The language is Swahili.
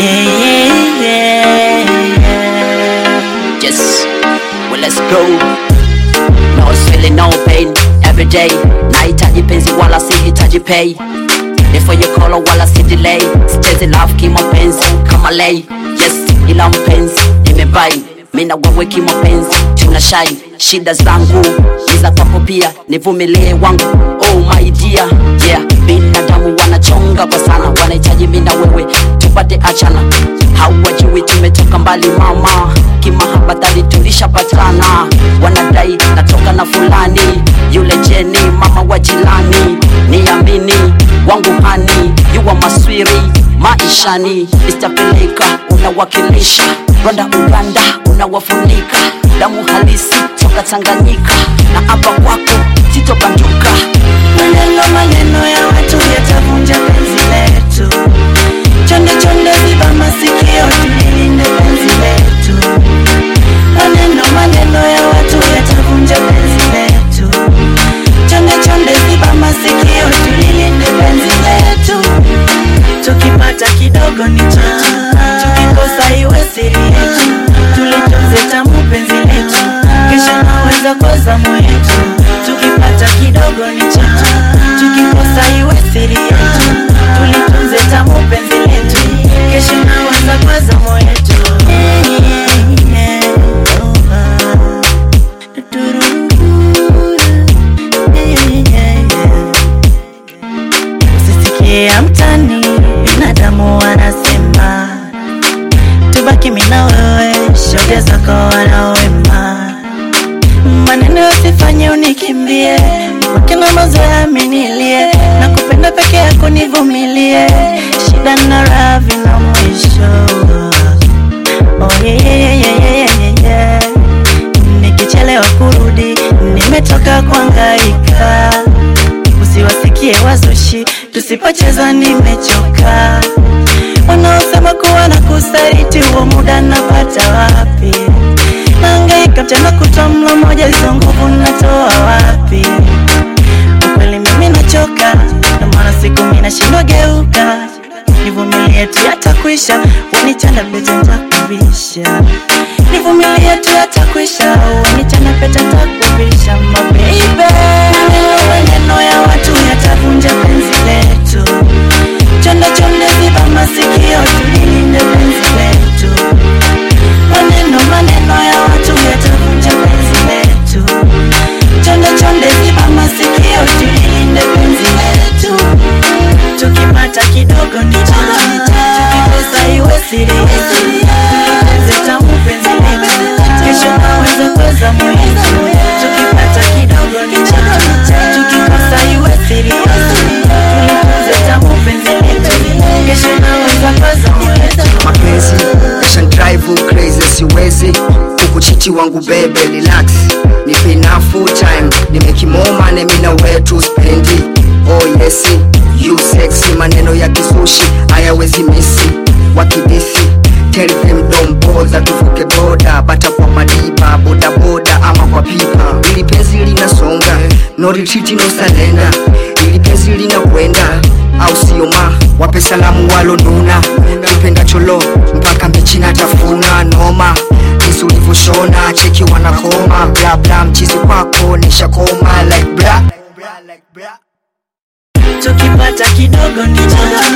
yeah, yeah, yeah. Yes, well let's go. No feeling, no pain every day. Nahitaji penzi wala sihitaji pay. Before you call wala si delay. Sichezi love kimapenzi kama lay. Yes, ila mpenzi nimebai. Mina wewe kimapenzi tuna shine. Shida zangu ni za kwako pia, nivumilie wangu. Oh my dear, yeah. Binadamu wanachonga kwa sana, wanahitaji mimi na wewe tupate achana. Hawajui tumetoka mbali mama, kimahaba dhali tulishapatana. Wanadai natoka na fulani, yule Jeni mama wa jirani. Niamini wangu hani, yuwa maswiri maishani. Mr. Peleka unawakilisha Rwanda, Uganda unawafunika damu halisi toka Tanganyika, na hapa kwako sitobanduka. Maneno maneno ya watu yatavunja penzi letu. Chonde chonde ziba masikio tulilinde penzi letu. Maneno maneno ya watu yatavunja penzi letu. Chonde chonde ziba masikio tulilinde penzi letu. Tukipata kidogo ni chetu, tukikosa iwe siri yetu. Tulitunze tamu penzi letu, kesho naweza kwa zamu yetu. Tukipata kidogo ni chetu, tukikosa iwe siri yetu. Tulitunze tamu penzi letu, kesho naweza kwa zamu yetu. Usisikie ya mtani, binadamu wanasema tubaki mimi na wewe, shoga zako wanawema, maneno yasifanye unikimbie, mpaka na mazoea aminilie, na kupenda peke yako nivumilie, shida na raha vina mwisho. Oh, yeah, yeah, yeah, yeah, yeah, yeah, yeah. Nikichelewa kurudi, nimetoka kuhangaika, usiwasikie wazushi, tusipocheza nimechoka wanaosema kuwa na kusaliti, huo muda napata wapi? Nahangaika mchana kutwa, mlo moja, hizo nguvu natoa wapi? Ukweli mimi nachoka, ndio maana siku mimi nashindwa geuka, nivumilie tu yatakwisha, wanichana pete nitakuvisha, nivumilie tu yatakwisha, wanichana pete nitakuvisha, my baby. Maneno maneno ya watu yatavunja penzi letu Chonde chonde ziba masikio tulilinde penzi letu. Maneno maneno ya watu yatavunja penzi letu. Chonde chonde ziba masikio tulilinde penzi letu. Tukipata kidogo ni chetu, tukikosa iwe siri yetu. Tulitunze tamu penzi letu, kesho naweza kuweza mwetu. Tukipata kidogo ni chetu, tukikosa iwe siri yetu. Tulitunze tamu penzi letu, kesho naweza kuweza mwetu. mapenzi yashan drive crazy siwezi kukuchiti wangu bebe relax nipe na full time nimekimoma nemi na wetu spendi oh yes you sexy maneno ya kisushi hayawezi misi wakidisi tell them don't bother tuvuke boda bata kwa madiba boda boda ama kwa pipa ili penzi linasonga no retreat no surrender ili penzi linakwenda au sio ma wape salamu walonuna kipenda cholo mpaka mbichi na tafuna noma jinsi ulivyoshona cheki wanakoma bla bla mchizi kwako nishakoma like bla tukipata kidogo ni chetu,